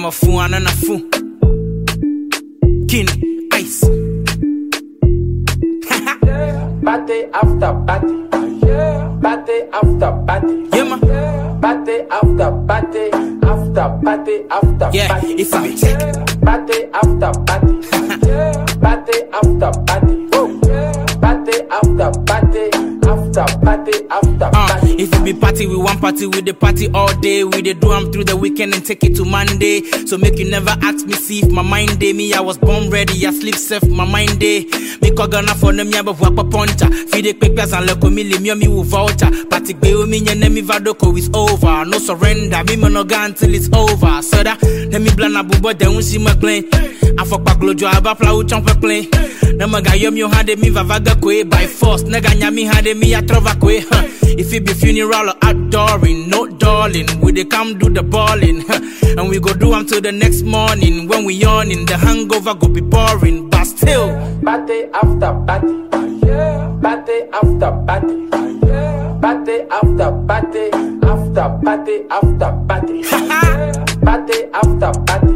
I'm a fool and a fool. King Ice. Party after party. Party after party. Yeah, man. Party after party. After party after Yeah, party. if I be take. Party after party. Party after party. Party after party. After party after Uh, party. if we be party, we want party, we the party all day. We the do am through the weekend and take it to Monday. So make you never ask me see if my mind day. Me, I was born ready, I sleep safe, my mind day. Me call Ghana for them, yeah, but wap a poncha. Feed the quick and look me, me, me, with voucher. Party be with me, and me, vadoko is over. No surrender, me, man, no gun until it's over. So that, let me blana bubo, then we see my plane. I fuck back, lojo, I ba fly, chomp a plane. Na maga yom yo hade mi vavaga kwe by force. Nega nyami hade mi a trova kwe. Huh. If it be funeral or outdooring, no darling, we dey come do the balling. Huh. And we go do am till the next morning. When we yawning, the hangover go be boring. But still, Party after party. Party after party. Party after party. After party after party. Party after party.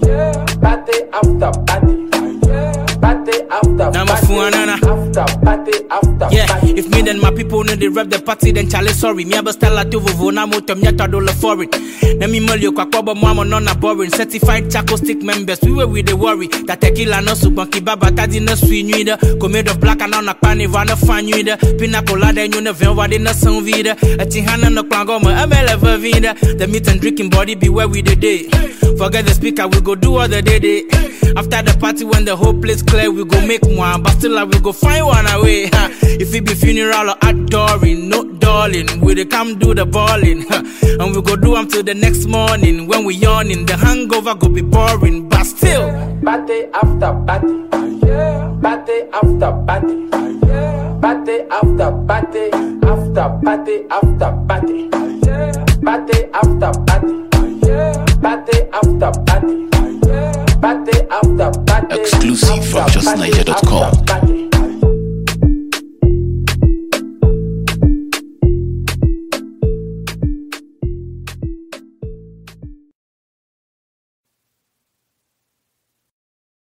Party after party. Party after Now my party. phone, nana. After party after Yeah, party. if me then my people know they rep the party, then chale sorry. Me aba style to vovo na moto me ata dollar for it. Na me molly kwa kwa but mama no na boring. Certified Chaco stick members, we were with the worry. That tequila no soup banki baba tadi na sweet nuida. Come of black and on a pani vana fan nuida. Pina colada and you never wadi na sun vida. A tihana no klangoma, a mele vida. The meat and drinking body be where we the day. Forget the speaker, we go do all the day day. After the party, when the whole place clear, we go make one, but still I will go find one away. Huh. If it be funeral or outdooring, no darling, we dey come do the balling. Huh. And we go do them till the next morning. When we yawning, the hangover go be boring, but still. Party after party. Party after party. Party after party. After party after party. Party after party. Party after party. Party after party. Exclusive from After party justniger.com. after party.